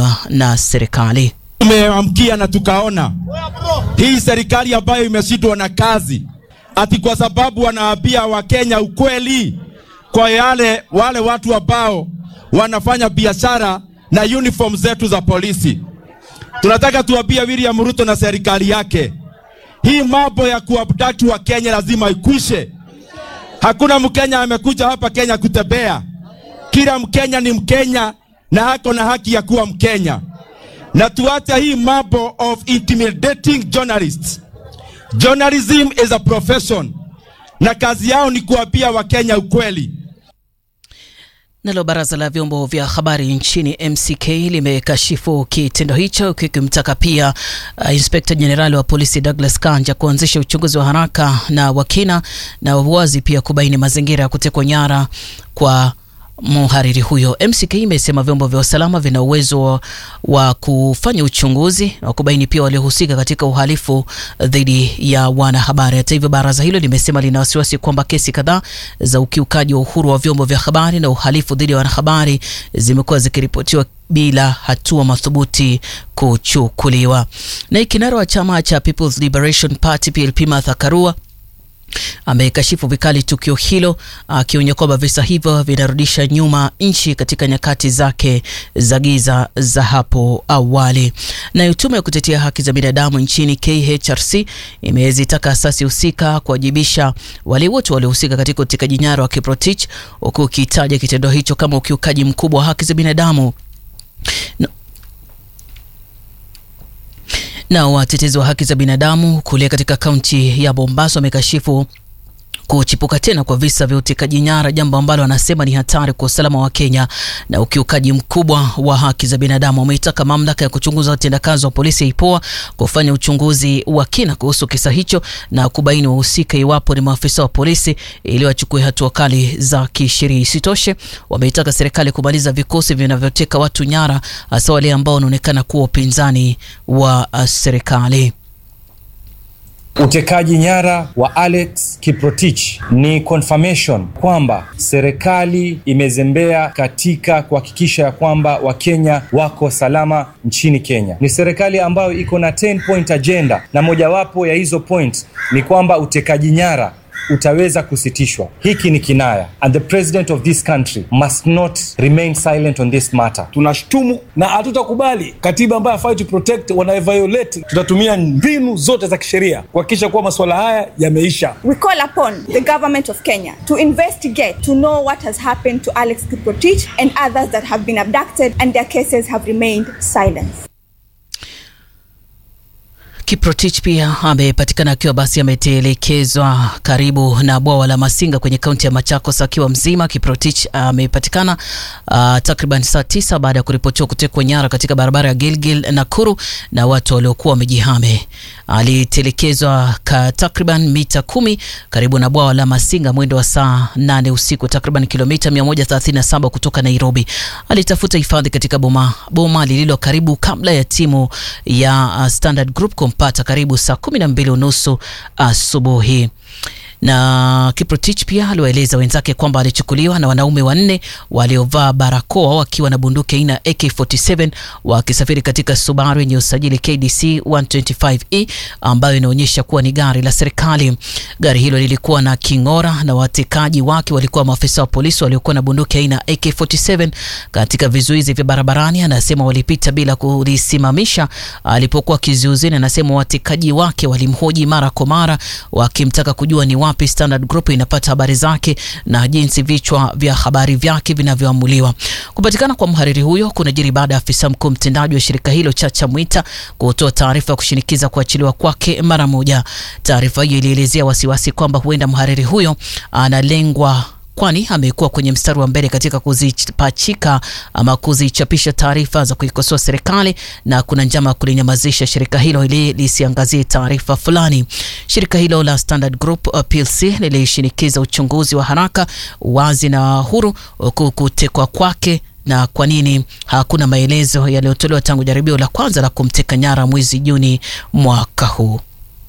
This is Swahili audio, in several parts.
kufanywa na serikali. Tumeamkia na tukaona hii serikali ambayo imeshindwa na kazi, ati kwa sababu wanaambia Wakenya ukweli kwa yale wale watu ambao wanafanya biashara na uniform zetu za polisi. Tunataka tuambie William Ruto na serikali yake, hii mambo ya kuabduct wa Kenya lazima ikwishe. Hakuna Mkenya amekuja hapa Kenya kutembea. Kila Mkenya ni Mkenya na ako na haki ya kuwa Mkenya, na tuache hii mambo of intimidating journalists. Journalism is a profession, na kazi yao ni kuambia Wakenya ukweli. Nalo baraza la vyombo vya habari nchini MCK limekashifu kitendo hicho kikimtaka pia uh, inspekta jenerali wa polisi Douglas Kanja kuanzisha uchunguzi wa haraka na wakina na wazi pia kubaini mazingira ya kutekwa nyara kwa mhariri huyo. MCK imesema vyombo vya usalama vina uwezo wa kufanya uchunguzi wa kubaini pia waliohusika katika uhalifu dhidi ya wanahabari. Hata hivyo, baraza hilo limesema lina wasiwasi kwamba kesi kadhaa za ukiukaji wa uhuru wa vyombo vya habari na uhalifu dhidi ya wanahabari zimekuwa zikiripotiwa bila hatua madhubuti kuchukuliwa. Na kinara wa chama cha People's Liberation Party PLP Martha Karua amekashifu vikali tukio hilo akionya kwamba visa hivyo vinarudisha nyuma nchi katika nyakati zake za giza za hapo awali. Nayo tume ya kutetea haki za binadamu nchini KHRC imezitaka asasi husika kuwajibisha wale wote waliohusika katika utekaji nyara wa Kiprotich, huku ukitaja kitendo hicho kama ukiukaji mkubwa wa haki za binadamu no. Na watetezi wa haki za binadamu kule katika kaunti ya Mombasa wamekashifu kuchipuka tena kwa visa vya utekaji nyara, jambo ambalo wanasema ni hatari kwa usalama wa Kenya na ukiukaji mkubwa wa haki za binadamu. Wameitaka mamlaka ya kuchunguza utendakazi wa polisi ya IPOA kufanya uchunguzi wa kina kuhusu kisa hicho na kubaini wahusika iwapo ni maafisa wa polisi ili wachukue hatua kali za kisheria. Isitoshe, wameitaka serikali kumaliza vikosi vinavyoteka watu nyara, hasa wale ambao wanaonekana kuwa upinzani wa serikali. Utekaji nyara wa Alex Kiprotich ni confirmation kwamba serikali imezembea katika kuhakikisha ya kwamba Wakenya wako salama nchini Kenya. Ni serikali ambayo iko na 10 point agenda, na mojawapo ya hizo point ni kwamba utekaji nyara utaweza kusitishwa. Hiki ni kinaya, and the president of this country must not remain silent on this matter. Tunashtumu na hatutakubali katiba ambayo fight to protect wanaviolate. Tutatumia mbinu zote za kisheria kuhakikisha kuwa masuala haya yameisha. We call upon the government of Kenya to investigate to know what has happened to Alex Kiprotich and others that have been abducted and their cases have remained silent. Kiprotich pia amepatikana akiwa basi ametelekezwa karibu na bwawa la Masinga kwenye kaunti ya Machakos akiwa mzima. Kiprotich amepatikana uh, takriban saa tisa baada ya kuripotiwa kutekwa nyara katika barabara ya Gilgil Nakuru na watu waliokuwa wamejihame. Alitelekezwa takriban mita kumi karibu na bwawa la Masinga mwendo wa saa nane usiku, takriban kilomita 137 kutoka Nairobi. Alitafuta hifadhi katika boma, boma lililo karibu kabla ya timu ya uh, Standard Group kumpata karibu saa kumi na mbili unusu asubuhi na Kiprotich pia aliwaeleza wenzake kwamba alichukuliwa na wanaume wanne waliovaa barakoa wakiwa na bunduki aina AK47 wakisafiri katika Subaru yenye usajili KDC 125E ambayo inaonyesha kuwa ni gari la serikali. Gari hilo lilikuwa na king'ora na watekaji wake walikuwa maafisa wa polisi waliokuwa na bunduki aina AK47. Katika vizuizi vya barabarani, anasema walipita bila kulisimamisha alipokuwa kizuizini. Anasema watekaji wake walimhoji mara kwa mara wakimtaka kujua ni wapi Standard Group inapata habari zake na jinsi vichwa vya habari vyake vinavyoamuliwa. Kupatikana kwa mhariri huyo kunajiri baada ya afisa mkuu mtendaji wa shirika hilo Chacha Mwita kutoa taarifa ya kushinikiza kuachiliwa kwake mara moja. Taarifa hiyo ilielezea wasiwasi kwamba huenda mhariri huyo analengwa kwani amekuwa kwenye mstari wa mbele katika kuzipachika ama kuzichapisha taarifa za kuikosoa serikali na kuna njama ya kulinyamazisha shirika hilo ili lisiangazie taarifa fulani. Shirika hilo la Standard Group PLC lilishinikiza uchunguzi wa haraka, wazi na huru huku kutekwa kwake na kwa nini hakuna maelezo yaliyotolewa tangu jaribio la kwanza la kumteka nyara mwezi Juni mwaka huu.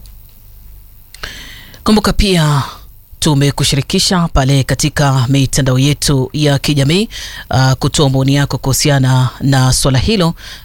Kumbuka pia tumekushirikisha pale katika mitandao yetu ya kijamii uh, kutoa maoni yako kuhusiana na swala hilo